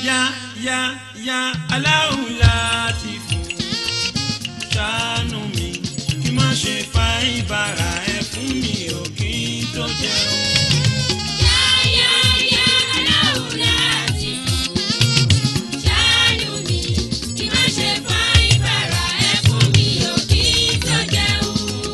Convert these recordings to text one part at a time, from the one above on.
ya ya ya aláhùn láti fún ṣàánú mi kí má ṣe fa ìbára ẹ fún mi ò kí n tó jẹun. Yáyáyá aláwọ̀ láti fún. Ṣàánú mi, kí má ṣe fa ìbára ẹ fún mi ò kí n tó jẹun.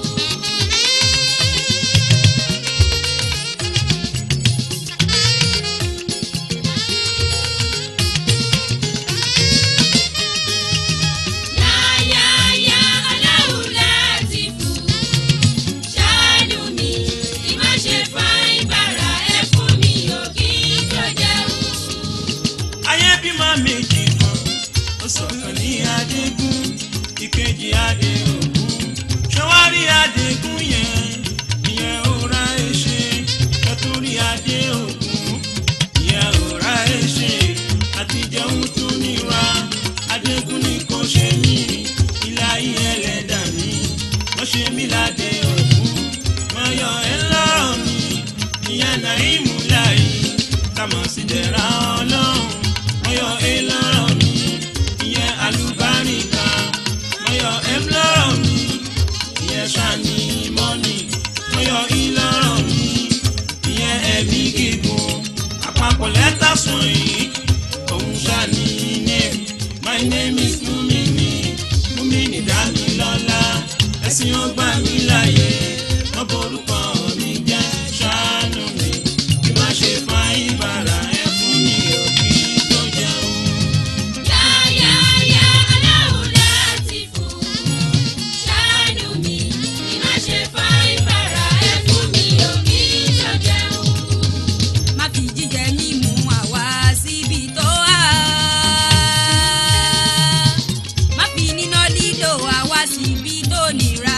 Yáyáyá aláwọ̀ láti fún. Ṣàánú mi, kí má ṣe fa ìbára ẹ fún mi ò kí n tó jẹun. ayé bímọ méjì kan ó sọ̀kan ní adégún ìkejì adéògún ṣọwárí adégún yẹn ìyẹn ò ra ẹṣẹ kẹtùrí adéògún ìyẹn ò ra ẹṣẹ àtijẹun tún níra adégún ni kò ṣe mí ilé ayé ẹlẹ́dàá mi wọ́n ṣe mí ládé ògún wọ́n yọ ẹ́ lọ́rọ̀ mi ìyẹn náà ìmúláyé kàmọ́ sí dẹ̀ra ọlọ́run mọ́yọ ẹ lọ́rọ̀ mi ìyẹn àlùbáríkà mọ́yọ ẹ lọ́rọ̀ mi ìyẹn sani mọ́nì mọ́yọ ẹ lọ́rọ̀ mi ìyẹn ẹ̀mí gígùn àpapọ̀ lẹ́tà sùn yìí òun sani name my name is Mumini Mumini Dámilọ́lá ẹ̀sìn ọgbà mi láyé wọ́n borúkọ mi jẹ́ ṣàánú mi kí má ṣe fa ìbára ẹ fún mi ò kí tó jẹun. Yáyáyá aláwọ̀ láti fún. Ṣàánú mi, kí má ṣe fa ìbára ẹ fún mi ò kí n tó jẹun. má fi jíjẹ mímu àwa síbi tó wà. má fi níná lílo àwa síbi tó nira.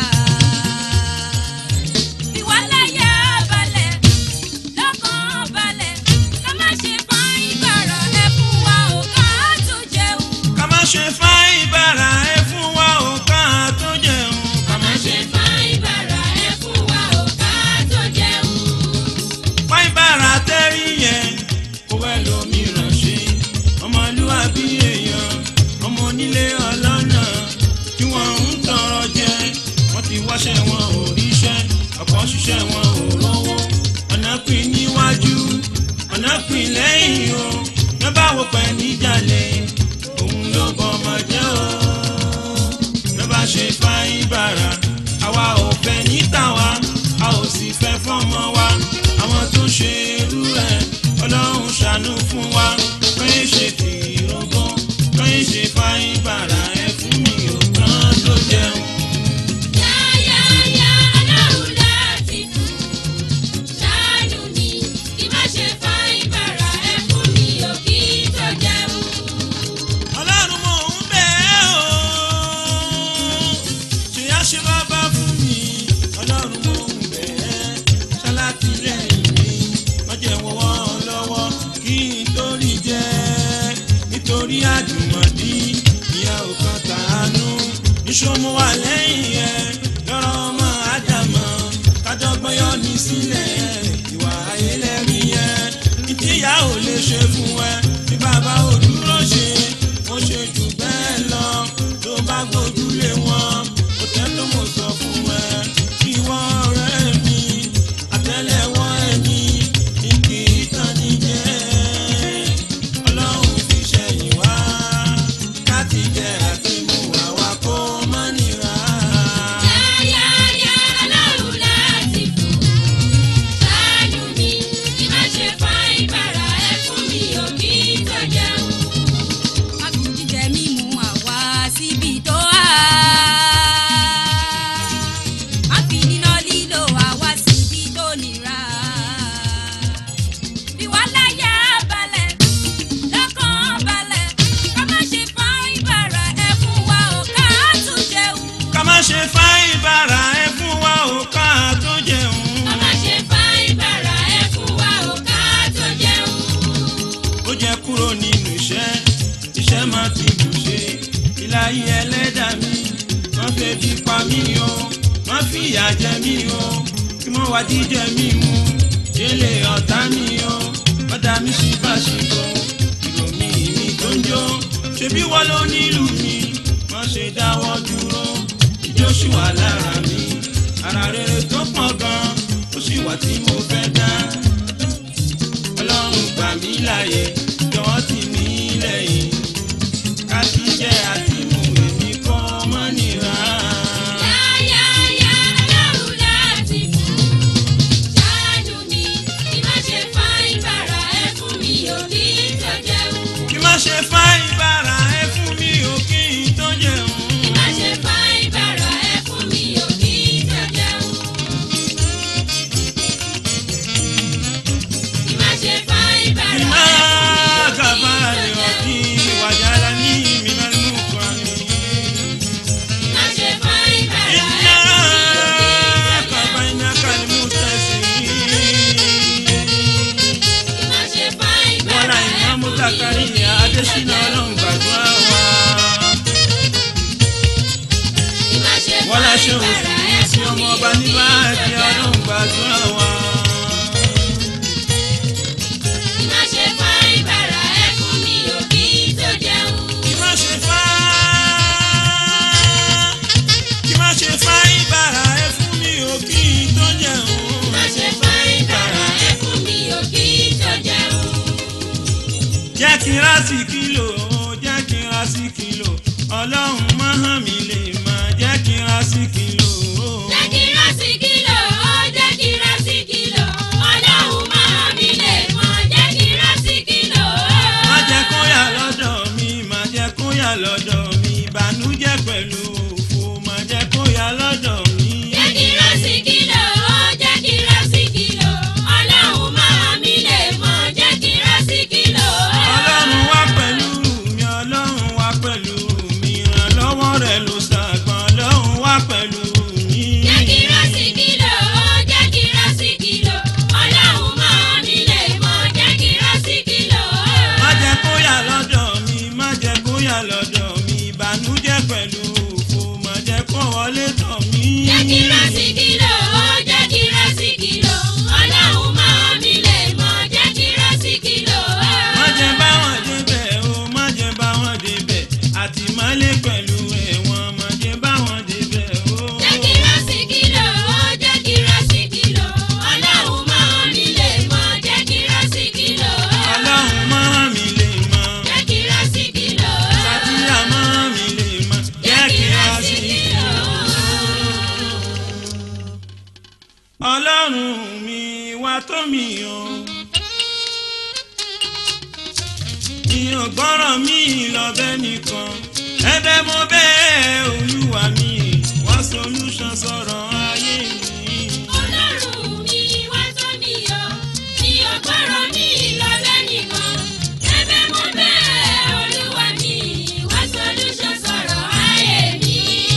ìwà láyà balẹ̀ lọ́kàn balẹ̀ ká má ṣe fọ́n ìbára ẹ fún wa ò ká tó jẹun. ká má ṣe fa ìbára ẹ fún wa ò ká tó jẹun. Ká má ṣe fa ìbára ẹ fún wa ò ká tó jẹun. fa ìbára tẹ́rí yẹn kó wẹ́ lómìíràn ṣe ọmọlúwàbí èèyàn ọmọ onílé ọlọ́nà tí wọ́n ń tọrọ jẹ wọ́n ti wáṣẹ́ wọn ò ríṣẹ́ ọ̀pọ̀ ṣiṣẹ́ wọn ò rówó ọ̀nà pín níwájú ọ̀nà pín lẹ́yìn o lọ́ba wo pẹ̀ níjàlẹ̀ òun ló bọ́ ọmọ jẹ́ o lọ́ba ṣe fa ìbára àwa ò fẹ́ ní tàwa a ò sì fẹ́ fọ́mọ wa àwọn tó ṣe irú ẹ̀ ọlọ́run ṣàánú fún wa kọ́yìn ṣe tìrógún kọ́yìn ṣe fa ìbára ẹ̀ fún mi ò kán tó jẹun. Yáyáyá aláwọ̀ láti fún. Ṣàánú mi, kí má ṣe fa ìbára ẹ fún mi ò kí n tó jẹun. ọlọ́run mò ń bẹ̀ ẹ́ o ṣe á ṣe bàbá fún mi ọlọ́run mò ń bẹ̀ ẹ́ ṣalátìlẹ́yìn mi wọ́n jẹ́ wọ́wọ́ lọ́wọ́ kí n torí jẹ́ nítorí àjùmọ̀dí ìyá ò kan tàánú níṣòmù wà lẹ́yìn ẹ̀ lọ́rọ̀ ọmọ ádámọ̀ kádọ́gbọ́n yọ ní sílẹ̀ ìwà ayélujára yẹn ìtìyà ò lè ṣe fún ẹ tí bàbá ò dúró ṣe ó ṣe jù bẹ́ẹ̀ lọ tó bá gbójúlé wọn kò tẹ́ ló mọ̀ sọ fún ẹ ìwọ ọ̀rẹ́ mi àtẹ́lẹwọ́ ẹni ní kì í tán ní jẹ́ ọlọ́run fi ṣẹ̀yìn wá káti jẹ àti mú àwa kó má nira. Yáyáyá aláwọ̀ láti fún. Ṣàánú mi, kí má ṣe fa ìbára ẹ fún mi ò kí n tó jẹun. má fi jíjẹ mímu àwa síbi tó wà. má fi níná lílo àwa síbi tó nira. ìwà láyà balẹ̀ lọ́kàn balẹ̀ ká má ṣe fọ́n ìbára ẹ fún wa ò ká tó jẹun. ká má ṣe fa ìbára ẹ fún wa ò ká tó jẹun. Ká má ṣe fa ìbára ẹ fún wa ò ká tó jẹun. ó jẹ́ kúrò nínú iṣẹ́ iṣẹ́ máa ti bù ṣe ìlàyé ẹlẹ́dà mi wọ́n fẹ́ bí pa mí o wọ́n fi ìyà jẹ mí o kí wọ́n wá jíjẹ mí mu délé ọ̀tá mi o ọ̀dà mi ṣì bá ṣì bọ̀ ìròmí mi ṣebí wọ́n ló nílùú mi má ṣe dáwọ́ dúró ìjó ṣì wà lára mi ara rere tó pọ̀ gan ó sì wà tí mo fẹ́ dá ọlọ́run gbà mí láàyè jọ̀wọ́ tì mí lẹ́yìn ká kí jẹ́ àti mú èmi kọ́ mọ́ nira. Yáyáyá aláwọ̀ láti fún. Ṣáánú mi, kí má ṣe fa ìbára ẹ fún mi ò kí tó jẹun. kí má ṣe fá ìbára ẹ fún mi ò kí n tó jẹun. Kí má ṣe fa ìbára ẹ fún mi ò kí tó jẹun. Kí má ṣe fa ìbára ẹ Bima fún mi ò kabali kí tó wati jẹun. wajalani minal mukrami. Kí má ṣe fa ìbára ẹ Inna fún mi ò kí tó jẹun. kabainaka almustasimin. Kí má ṣe fa Wala ìbára ẹ Imamu fún mi ò kí Zakariya tó Adesina jẹun. Ọlọ́run gbàdúrà wa. Kí má ṣe fa Wala ṣe ìbára ẹ òsì sí fún mi ọmọ ò ọba kí nígbà tó tí jẹun. Ọlọ́run gbàdúrà wa. Kí má ṣe fa ìbára ẹ fún mi ò kí tó jẹun. Kí má ṣe fá kí má ṣe fá ìbára ẹ fún mi ò kí n tó jẹun. Má ṣe fa ìbára ẹ fún mi ò kí tó jẹun. jẹ́ kí n rá sí kìlò jẹ́ kí n rá sí kìlò ọlọ́run má hàn mí lè má jẹ́ kí n rá sí kìlò. Jẹ́ kí rá sí kìlọ̀, ó jẹ́ kí rá sí kìlọ̀. Ọlọ́run máa mi lè mọ̀, jẹ́ kí rá sí kìlọ̀. má jẹ́ kó yà lọ́dọ̀ mi má jẹ́ kó yà lọ́dọ̀ mi ìbànújẹ́ pẹ̀lú òfò má jẹ́ kó yà lọ́dọ̀ mi. Jẹ́ kí rá sí kìlọ̀, ó jẹ́ kí rá sí kìlọ̀. Ọlọ́run máa mi lè mọ̀, jẹ́ kí rá sí kìlọ̀. ọlọ́run wá pẹ̀lú mi ọlọ́run wá pẹ̀lú mi ìrànlọ́wọ́ rẹ̀ ló ṣàgbọ́n ọlọ́run wá pẹ̀lú mi. Jẹ́ kí rá sí kìlọ̀, ó jẹ́ kí rá sí kìlọ̀. Ọlọ́run máa mi lè mọ̀, jẹ́ kí rá sí kìlọ̀. má jẹ́ kó yà lọ́dọ̀ mi má jẹ́ kó yà lọ́dọ̀ mi ìbànújẹ́ pẹ̀lú òfò má jẹ́ kó wọlé tọ̀ mí. Jẹ́ kí rá sí kìlọ̀, ó jẹ́ kí rá sí kìlọ̀. Ọlọ́run máa mi lè mọ̀, jẹ́ kí rá sí kìlọ̀. má jẹ́ bá wọn débẹ̀ o má jẹ́ bá wọn débẹ̀ àtìmọ́lé pẹ̀lú ẹ̀wọ̀n má jẹ́ bá wọn débẹ̀ o. Jẹ́ kí rá sí kìlọ̀, ó jẹ́ kí rá sí kìlọ̀. Ọlọ́run máa mi lè mọ̀, jẹ́ kí rá sí kìlọ̀. ọlọ́run má mi lè mọ̀ Jẹ́ kí rá sí kìlọ̀. sátìyà má mi lè mọ̀ jẹ́ kí a sì ọlọ́run mi wá tó mi o. ìyàn gbọ́ràn mi lọ́bẹ̀ nìkan ẹ̀bẹ̀ mo bẹ́ẹ̀ olúwa mi wá solution sọ̀rọ̀ ayé mi. Ọlọ́run mi wá tó mi yọ, mi ò gbọ́rọ̀ mi lọ́bẹ̀ nìkan. Ẹ̀bẹ̀ mo bẹ̀ Olúwa mi, wá solution sọ̀rọ̀ ayé mi.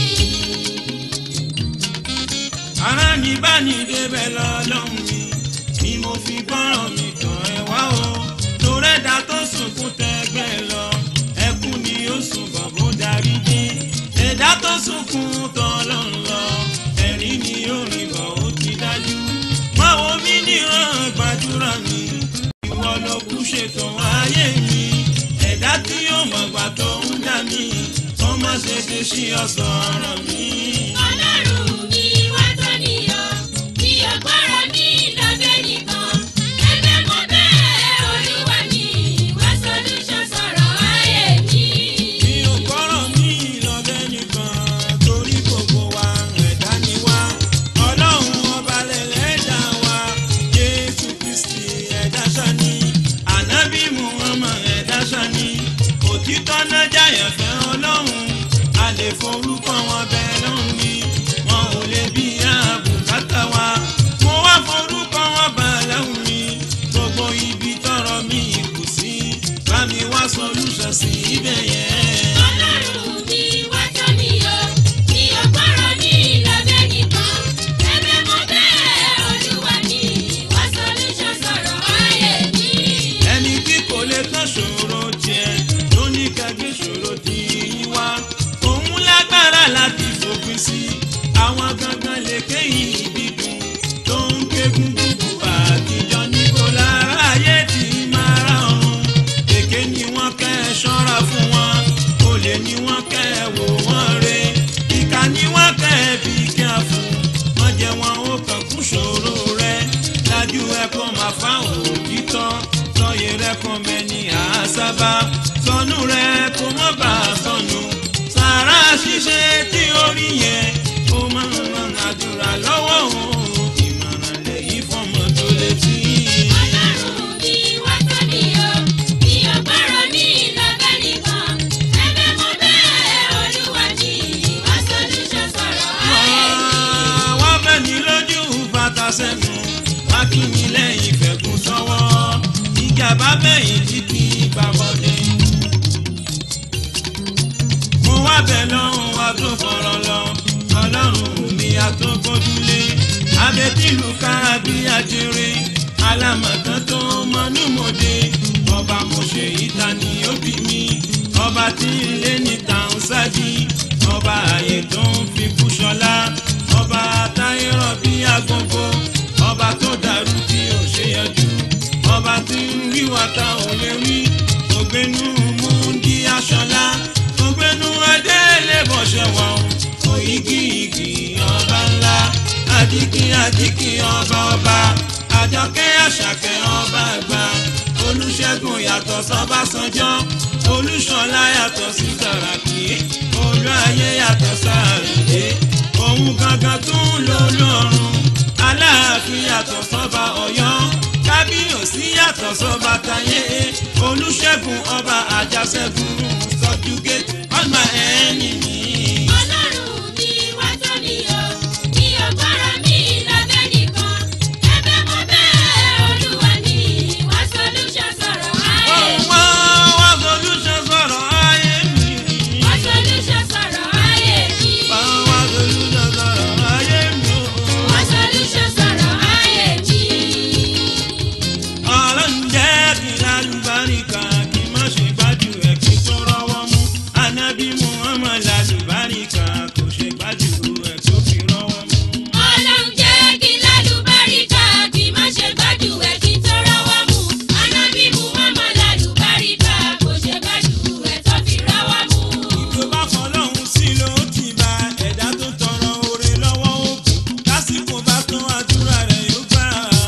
ara mi bá ní débẹ̀ lọ́lọ́run mi ni mo fi gbọ́ràn mi tàn ẹ́ wá o torẹ́dà tó sunkún tẹ́gbẹ́ lọ ẹkún ni ó sùn bọ̀ bó darí dé ẹ̀dá tó sunkún tán lọ́n lọ ẹ̀rín ni ó rìn bọ̀ ó ti dájú má wo mí níran gbàdúrà mi ìwọ ló kú ṣètò ayé mi ẹ̀dá tí yóò mọ̀gbà tó ń dá mi kó má ṣe ṣe sí ọ̀sán ọ̀rọ̀ mi. Ọlọ́run mi wá tó mi yọ, mi ò gbọ́rọ̀ mi lọ́bẹ̀ nìkan. Ẹ̀bẹ̀ mo bẹ̀ Olúwa mi, wá solution sọ̀rọ̀ ayé mi. mi ò gbọ́rọ̀ mi lọ́bẹ̀ nìkan torí gbogbo wa ẹ̀dá ni wá ọlọ́run ọba lẹ̀lẹ́dà wa jésù kristi ẹ̀dá sani ànábì muhammad ẹ̀dá sani òtítọ́ náà jáyàn fẹ́ ọlọ́run a lè forúkọ wọn bẹ́ẹ̀ lọ́hùn ni wọn ò lè bí àbùkátà wa mo wá forúkọ wọn bá lọ́hùn mi gbogbo ibi tọrọ mi kù sí bá mi wá solution sí ibẹ̀ yẹn. Ọlọ́run mi wá tó mi yọ, mi ò gbọ́rọ̀ mi lọ́bẹ̀ nìkan. Ẹ̀bẹ̀ mo bẹ̀ Olúwa mi, wá solution sọ̀rọ̀ ayé mi. ẹni tí kò lè tán ṣòro tiẹ̀ ló ní kẹgbẹ́ ṣòro tí yín wá òun lágbára láti fòpin sí àwọn gangan lè kéyìn ìbídùn tó ń kégún gbùgbù àtijọ́ níbo lára ayé tí máa ra ọ̀run èké ni wọ́n kẹ́ ẹ ṣọ́ra fún wọn abẹ́yìn tí kì í gbà bọ́dé. mo wá bẹ̀ lọ́hùn wa tó fọ̀rọ̀ lọ ọlọ́run mi àtòkọ́dúlé abẹ́tìlú kárábí àjèrè alámọ̀tán tó mọ́númọ́dé ọba mo ṣe ìta ni ó bí mi ọba tí ilé níta ń sáájì ọba ààyè tó ń fi kú ṣọlá ọba táyérọ̀ bí agogo ọba tó dàrú tí ò ṣe yọjú ọba tí ń wíwá ta ò lè rí ògbénú múndí aṣọlá ògbénú adélébọ̀ṣẹ̀ wà ó òyìgì igi ọba ńlá àdìkì àdìkì ọba ọba àjọkẹ́ àṣàkẹ́ ọba àgbà olùṣègùn yàtọ̀ sọ́bàṣánjọ́ olùṣọ́lá yàtọ̀ sí sàràkí olú ayé yàtọ̀ sàrèdè òun gangan tún ló lọ́rùn aláàfin yàtọ̀ sọ́ba ọ̀yọ́ kábíyèsí yàtọ̀ sọ́ba táyé olùṣègùn ọba àjàṣẹ́gun sọ́júgé ọgbà ẹni mi. Ọlọ́run mi wá tó mi o, mi ò gbọ́rọ̀ mi lọ́bẹ̀ nìkan. Ẹ̀bẹ̀ mo bẹ̀ Olúwa mi, wá solution sọ̀rọ̀ ayé mi. wá wá solution sọ̀rọ̀ ayé mi. Wá solution sọ̀rọ̀ ayé mi. wá wá solution sọ̀rọ̀ ayé mi. Wá solution sọ̀rọ̀ ayé mi. ọlọ́run jẹ́ kí lálùbáríkà kí má ṣe gbájú ẹ̀ kí tó rọ́wọ́ mú anábì muhammad lálùbáríkà kò ṣe gbájú ẹ̀ tó fi rọ́wọ́ mú. Ọlọ́run jẹ́ kí lálùbáríkà kí má ṣe gbájú ẹ̀ kí tó rọ́wọ́ mú. Ànábì Muhammad lálùbáríkà kò ṣe gbájú ẹ̀ tó fi rọ́wọ́ mú. tó bá fọlọ́hún sí ló ti bá ẹ̀dá tó tọrọ oore lọ́wọ́ òkun lásìkò bá tán àdúrà rẹ̀ yóò gbà.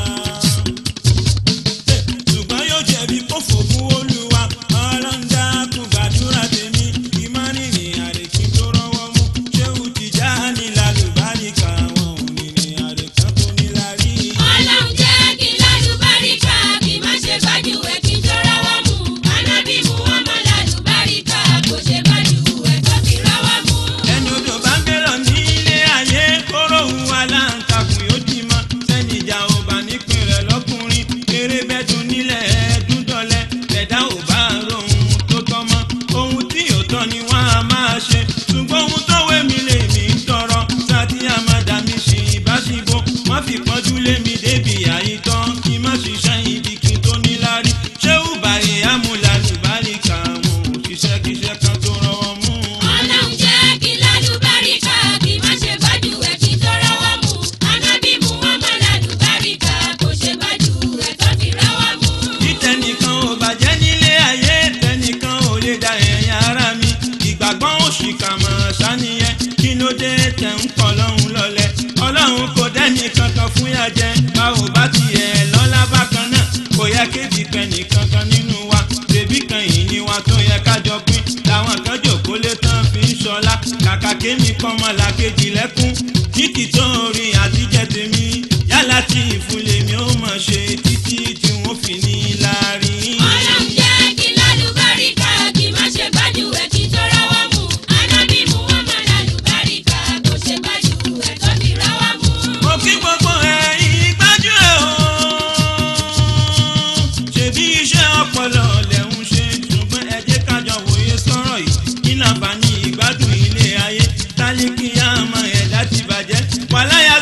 ṣùgbọ́n yóò jẹ̀bi kó fòkun olúwa ọlọ́ńdà kún gbàdúrà tèmi ìmánìrìn àrèkí tó rọ́wọ́ mú ṣéwù tìjà ní lálùbáríkà wọn ò ní ní àrèkán tó ní lárí. Ọlọ́run jẹ́ kí lálùbáríkà kí má ṣe gbájú ẹ̀ kí tó rọ́wọ́ mú. Ànábì Muhammad lálùbáríkà kò ṣe gbájú ẹ̀ tó fi rọ́wọ́ mú. ẹni odò bá ń gbé lọ ní ilé ayé kóró òun aláǹtakùn yóò dì mọ́ sẹ́ni ìjà ò bá nípìn rẹ̀ lọ́kùnrin eré bẹ́tún nílẹ̀ ẹ̀ẹ́dún dọ́lẹ̀ bẹ̀dá ò bá rohun tó tọ́ mọ́ ohun tí ò tọ́ ni wọ́n á máa ṣe ṣùgbọ́n ohun tó wé mi lè mí tọrọ sátí àmàdà mi ṣì ìbáṣibó wọ́n fi pọ́njú lé mi débi àyítọ́ kí má ṣiṣẹ́ ibi kí n tó níláárí ṣé ùbàyè amúlalùbáríkà àwọn òṣìṣẹ́ kíṣẹ́ kan tó rọwọ́ mú un. Ọlọ́run jẹ́ kí lálùbáríkà kí má ṣe gbájú ẹ̀ kí tó rọ́wọ́ mú. Ànábì Muhammad lálùbáríkà kò ṣe gbájú ẹ̀ tó fi rọ́wọ́ mú. títẹnìkan ò bàjẹ́ nílé ayé tẹnìkan ò lè da ẹ̀yìn ara mi ìgbàgbọ́ òṣìkà mọ̀ ṣàníyẹn kí ló dé tẹ̀ ń kọ́ lọ́hùn lọ́lẹ̀ ọlọ́run kò dẹ́ni kankan fún yà jẹ bá ò bá tiẹ̀ lọ́lá bákan náà kò yẹ kébi pẹ́ nìkankan nínú wa bèbí kan yìí ni wa tó yẹ kájọ pín làwọn kan jòkó lé tán fi ń ṣọlá kàkà kémi kọ́mọ làkejì lẹ́kún títí tó rin àtijẹ́ tèmi yálà tí ìfúnlẹ̀ mi ó mọ̀ ṣe títí tí wọ́n fi ní láàrin. Ọlọ́run jẹ́ kí lálùbáríkà kí má ṣe gbájú ẹ̀ kí tó rọ́wọ́ mú. Ànábì Muhammad lálùbáríkà kò ṣe gbájú ẹ̀ tó fi rọ́wọ́ mú. mo kí gbogbo ẹ̀yin gbájú ẹ̀ o. ṣèbí iṣẹ́ ọpọlọ lẹ̀ ń ṣe ṣùgbọ́n ẹ jẹ́ kájọ wòye sọ̀rọ̀ yìí kí nàbà ní ìgbádùn ilé ayé tálíkì àmọ́ ẹ̀ láti bàjẹ́ wàláyà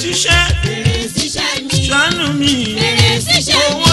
síṣẹ́ Fèrè síṣẹ́ mi. ṣàánú mi Fèrè síṣẹ́ owó